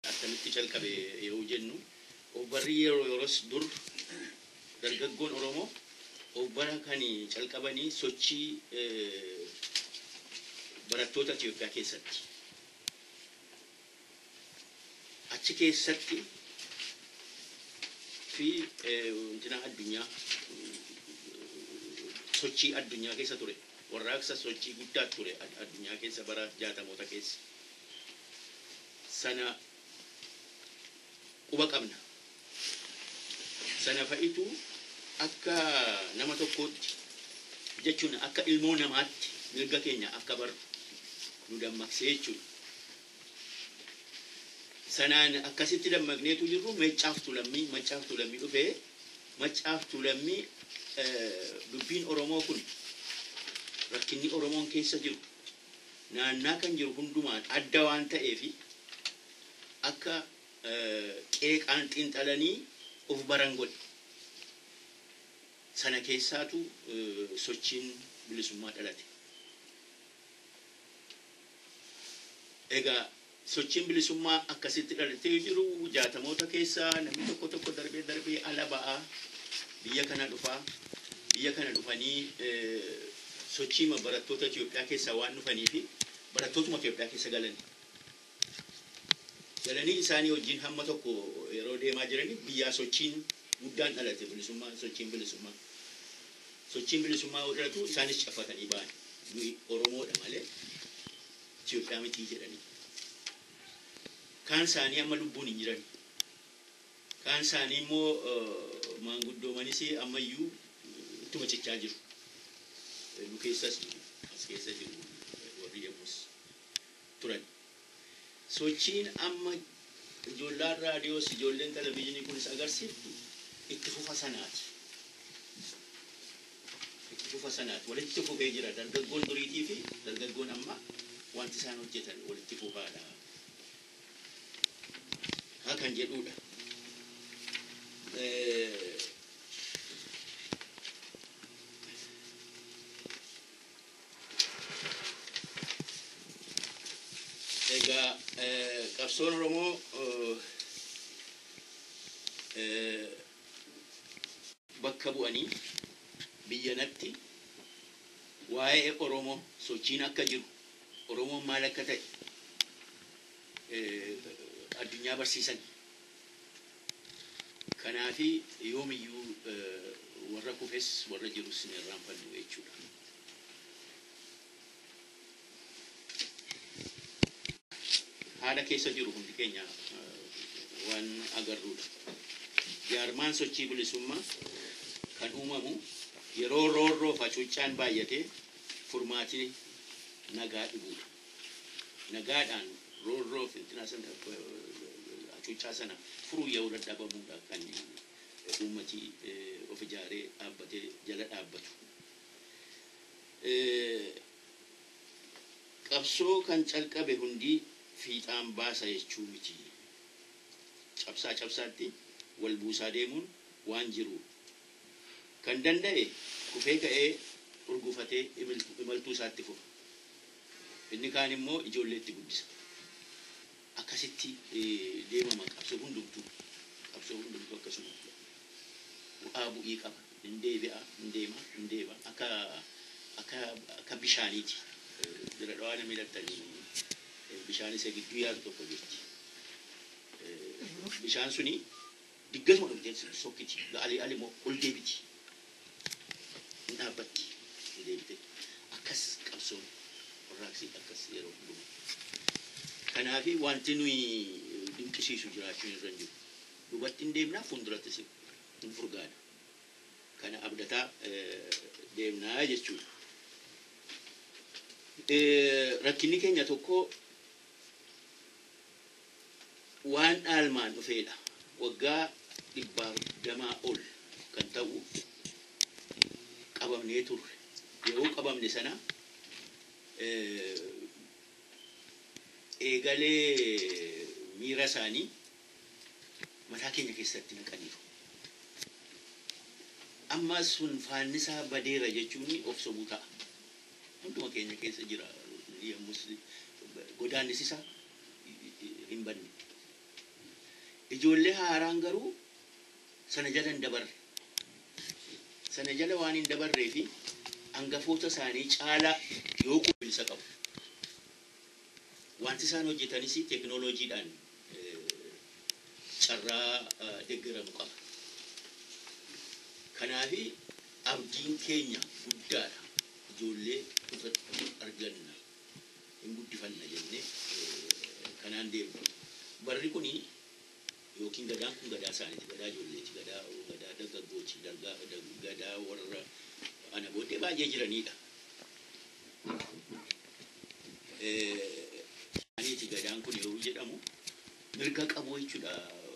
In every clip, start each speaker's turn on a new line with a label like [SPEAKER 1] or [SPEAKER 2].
[SPEAKER 1] akkamitti calqabe yoo jennu obbarri yeroo yeroos dur dargaggoon Oromoo obbara kan calqabanii sochii barattoota Itoophiyaa keessatti. Achi keessatti fi wantina addunyaa sochii addunyaa keessa ture. Warraaqsa sochii guddaa ture addunyaa keessa bara jaatamoota keessa. Sana quba qabna. Sana fa'itu akka nama tokkootti jechuun akka ilmoo namaatti mirga keenya akka baru nu dammaqsee jechuudha. Sanaan akkasitti dammaqneetu jirru maccaaftu lammii maccaaftu lammii dhufee maccaaftu lammii dubbiin Oromoo kun rakkinni Oromoon keessa jiru naannaa kan jiru hundumaan adda waan ta'eef akka qeeqaan xiinxalanii of baran godhe. Sana keessaatu sochiin bilisummaa dhalate. Egaa sochiin bilisummaa akkasitti dhalatee jiru jaatamoota keessaa namni tokko tokko darbee darbee ala ba'aa biyya kana dhufaa biyya kana dhufanii sochii barattoota Itoophiyaa keessaa waan dhufanii fi barattootuma Itoophiyaa keessa galanii. Galanii isaanii wajjin hamma tokko yeroo deemaa jiranii biyyaa sochiin guddaan dhalate bilisummaa sochiin bilisummaa. Sochiin bilisummaa yoo dhalatu isaanis caffatanii ba'an. Nuyi Oromoodha malee Itoophiyaa mitii jedhanii. Kaan isaanii amma lubbuun hin jiran. Kaan isaanii immoo maanguddoomanis ammayyuu ittuma cichaa jiru. Nu keessas as keessa jiru warri yommus turan. Sochiin amma ijoolleen raadiyoos ijoolleen televizyiinii kunis agarsiiftu itti fufa sanaati. Itti fufa sanaati. Walitti fufee jira. Dargaggoon duriitii fi dargaggoon amma wanti isaan hojjetan walitti fufaadha. Haa kan jedhudha. Egaa qabsoon Oromoo bakka bu'anii biyyanatti waa'ee Oromoo sochiin akka jiru Oromoon maal akka ta'e addunyaa barsiisan. Kanaafi yoomiyyuu warra kufes warra jirus ni irraanfannu jechuudha. haala keessa jiru hundi keenya waan agarruudha. Jaarmaan sochii bilisummaa kan uumamu yeroo roorroo facuuccaan baay'atee furmaatii nagaa dhibuudha. Nagaadhaan roorroo fintina sana hacuuccaa sana furuu yoo dadhabamuudha kan uummati of ijaaree dhaabbatee jala dhaabbatu. Qabsoo kan calqabe hundii fiixaan baasa jechuu miti. Cabsaa cabsaatti wal buusaa deemuun waan jiru. Kan danda'e kufee ka'ee urgufatee imaltuu isaatti fufa. Inni kaan immoo ijoolleetti guddisa. Akkasitti deemama qabsoo hundumtuu. Qabsoo hundumtuu akkasuma. Bu'aa bu'ii qaba. Hin deebi'a, hin deema, hin deema. Akka akka akka bishaaniiti. Bira dhawaa namni hidhattanii bishaan isa gidduu yaadu tokko jirti. Bishaan suni diggasuma dhuftee sokkiti. Ali ali immoo ol deebiti. Hin dhaabbatti. Hin deebite. Akkas qabsoon warraaqsi akkas yeroo hundumaa. Kanaafi wanti nuyi dinqisiisu jiraachuun irra hin jiru. Duubatti hin deemnaa fuuldurattis hin furgaadha. Kana abdataa deemnaa jechuudha. Rakkinni keenya tokko waan dhaalmaan dhufeedha. Waggaa dhibbaaf damaa ol kan ta'u qabamnee turre. Yeroo qabamne sana eegalee miira isaanii mataa keenya keessatti naqaniiru. Amma sun faannisaa badeera jechuun of sobuu ta'a. Hunduma keenya keessa jira yommus godaannisisaa hin banne. Ijoollee haaraan garuu sana jala hin dabarre. Sana jala waan hin dabarree fi hangafoota isaanii caalaa yoo quufinsa qabu. Wanti isaan hojjetanis teekinooloojiidhaan carraa deeggaramu qaba. Kanaaf abdiin keenya guddaadha. Ijoollee kutatti arganna hin guddifanna jennee kanaan deemnu. Barri kun yookiin gadaan kun gadaa isaaniiti. Gadaa ijoolleeti. Gadaa gadaa dargaggooti. Gadaa warra ana booddee baay'ee jiranidha. Aniiti gadaan kun yoo jedhamu mirga qabu jechuudha.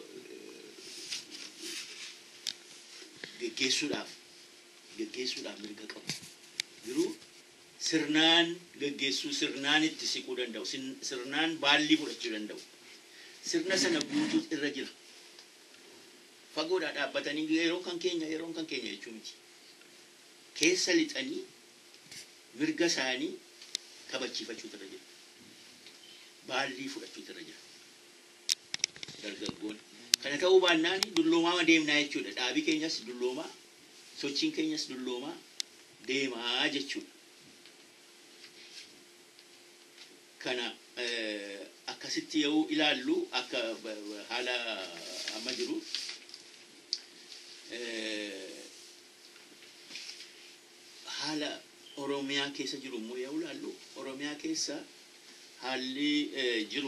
[SPEAKER 1] Geggeessuudhaaf geggeessuudhaaf mirga qabu. Garuu sirnaan geggeessuu sirnaan itti siquu danda'u. Sirnaan baallii fudhachuu danda'u. Sirna sana guutuu irra jira. Fagoodhaa dhaabbatanii yeroo kan keenya yeroo kan keenya jechuu miti. Keessa lixanii mirga isaanii kabachiifachuutu irra jira. Baallii fudhachuutu irra jira. Dargaggoon. Kana ta'uu baannaan dulloomaa deemnaa jechuudha. Dhaabii keenyas dulloomaa, sochiin keenyas dulloomaa deemaa jechuudha. Kana akkasitti yoo ilaallu akka haala amma jiru haala Oromiyaa keessa jiru immoo yoo ilaallu Oromiyaa keessa haalli jiru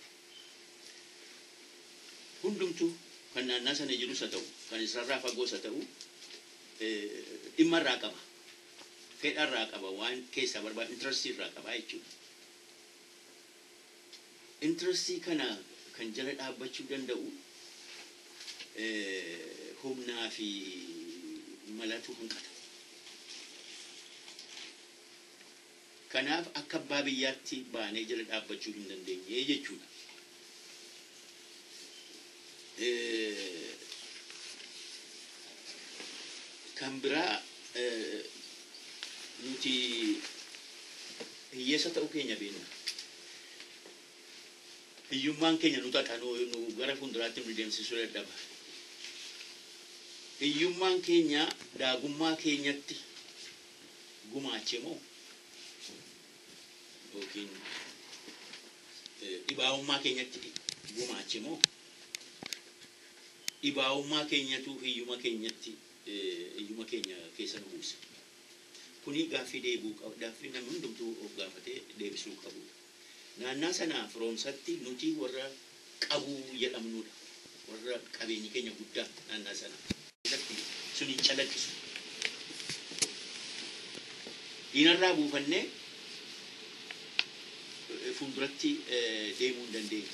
[SPEAKER 1] hundumtuu kan naannaa sana jirus haa ta'u kan isarraa fagoos haa ta'u dhimma irraa qaba. Fedha irraa qaba waan keessaa barbaadu intarastii irraa qaba jechuudha. Intarastii kana kan jala dhaabbachuu danda'u humnaa fi malatu hanqata. Kanaaf akka abbaa biyyaatti baanee jala dhaabbachuu hin dandeenye jechuudha. Kan biraa nuti hiyyeessa ta'uu keenya beekna. Hiyyummaan keenya nu xaxa nu gara fuulduraatti nu deemsisuu dadhaba. Hiyyummaan keenya daagummaa keenyatti gumaache moo yookiin dhibaa'ummaa keenyatti gumaache moo dhibaa'ummaa keenyatu hiyyuma keenyatti hiyyuma keenya keessa nu buuse. Kuni gaaffii deebuu qaba. Gaaffii namni hundumtuu of gaafatee deebisuu qabu. Naannaa sana firoomsatti nuti warra qabuu jedhamnudha. Warra qabeenyi keenya guddaa naannaa sana. Sun hin calaqqisu. Diinarraa buufannee fuulduratti deemuu hin dandeenye.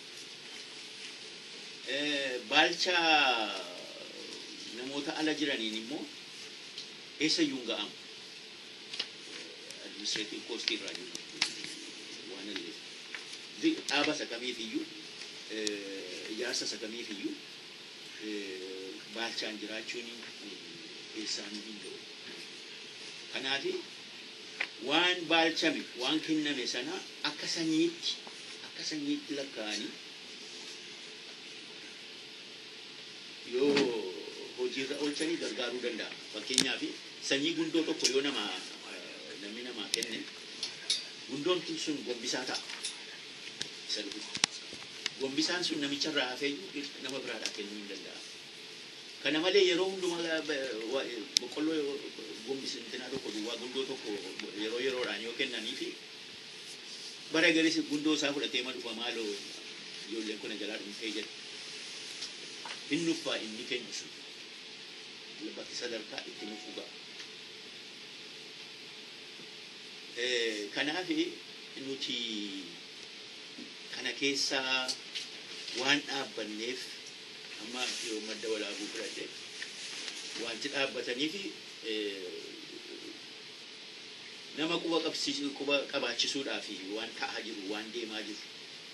[SPEAKER 1] Baalcha namoota ala jiraniin immoo eessayyuu hin ga'amu. Administreetiin koostii irraa jiru. Waan illee. Dhaaba isa kamiifiyyuu ijaarsa isa kamiifiyyuu baalchaan jiraachuun eessaan hin ga'u. Kanaaf waan baalchame waan kenname sana akka sanyiitti akka sanyiitti lakkaa'anii yoo hojiirra oolchanii gargaaruu danda'a. Fakkeenyaaf sanyii gundoo tokko yoo nama namni namaa kenne gundoon sun gombisaa ta'a. Isa dhufu. Gombisaan sun namicharraa hafee nama biraadhaa kennuu hin danda'a. Kana malee yeroo hundumaa boqqolloo gombisintinaa tokko duwwaa gundoo tokko yeroo yeroodhaan yoo kennanii fi bara garis gundoo isaa fudhatee ma dhufa maaloo ijoolleen kun jalaa dhumtee jedha. Hin nuffaa inni kennu sun. Bakki sadarkaa itti nuffuu ga'a. Kanaaf nuti kana keessaa waan dhaabbanneef amma yoo madda walaabuu fudhadhe wanti dhaabbataniif nama quba qabsiisuu quba qabaachisuudhaaf waan ta'aa jiru waan deemaa jiru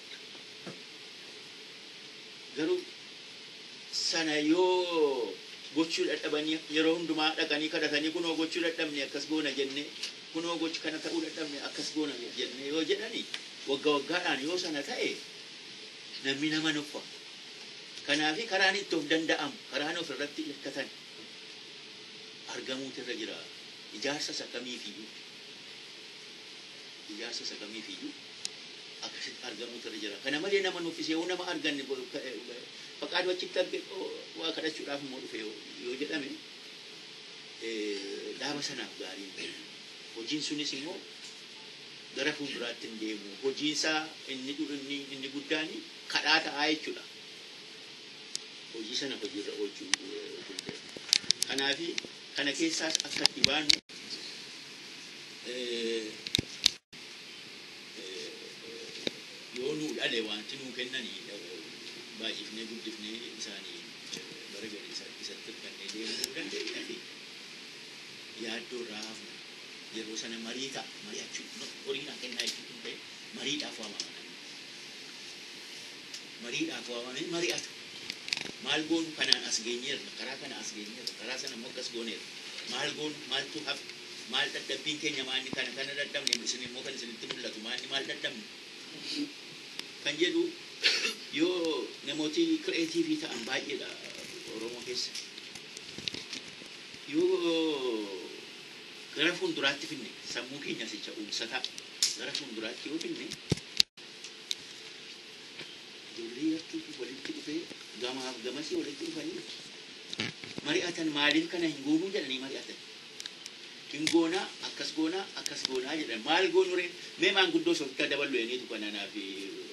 [SPEAKER 1] garuu sana yoo gochuu dadhabanii yeroo hundumaa dhaqanii kadhatanii kunoo gochuu dadhabne akkas goona jenne kunoo gochi kana ta'uu dadhabne akkas goona jenne yoo jedhani waggaa waggaadhaan yoo sana ta'e namni nama nuffa Kanaafi karaan itti of danda'amu karaan of irratti hirkatan argamuutu irra jira. Ijaarsa isa kamiifiyyuu ijaarsa isa kamiifiyyuu akkasitti argamuutu irra jira. Kana malee nama nuffisee yoo nama arganne faqaaduu achitti arge waa kadhachuudhaaf immoo dhufe yoo jedhame dhaaba sanaaf gaarii hojiin sunis immoo gara fuulduraatti hin deemu hojiinsaa inni inni inni guddaan kadhaa ta'aa jechuudha hojii sana hojiirra oolchuu kanaafi kana keessaas akka itti baanu yoo nuu dhale wanti nuu kennanii baay'ifnee guddifnee isaanii bara gadi isatti hirkannee deemuu dandeenya fi yaaddoo irraa hafna yeroo sana marii ta'a mari'achuu horii naa kennaa jechuun hin ta'e mariidhaaf waamamanii mariidhaaf waamamanii mari'atu maal goonu kanaan as geenyeerra karaa kana as geenyeerra karaa sana immoo akkas gooneerra maal goonu maaltu hafe maal dadhabbiin keenya maalni kana kana dadhabne isin immoo kan isinitti mul'atu maalni maal dadhabne kan jedhu yoo namooti kireetiivii ta'an baay'eedha oromoo keessa yoo gara fuulduraatti finne sammuu keenya sicha uumsataa gara fuulduraatti yoo finne ijoollee yartuutu walitti dhufee gamaaf gamasii walitti dhufanii mari'atan maaliif kana hin goonuu jedhanii mari'atan hin goonaa akkas goonaa akkas goonaa jedhan maal goonu ree mee maanguddoo sooftaa daballu eniitu kananaa fi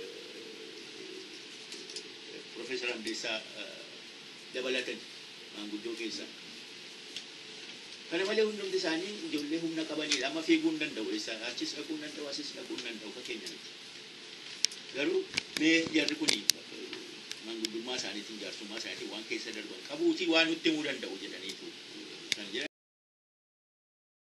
[SPEAKER 1] Profeesar Amdeessaa dabalatan maanguddoo keessaa. Kana malee hundumti isaanii ijoollee humna qabanidha. Amma fiiguu hin danda'u. Achis dhaquu hin danda'u, asis dhaquu hin danda'u fakkeenya miti. Garuu mee jarri kuni maanguddummaa isaaniitiin jaarsummaa isaaniitiin waan keessa darban qabuutii waan nutti himuu danda'u jedhan.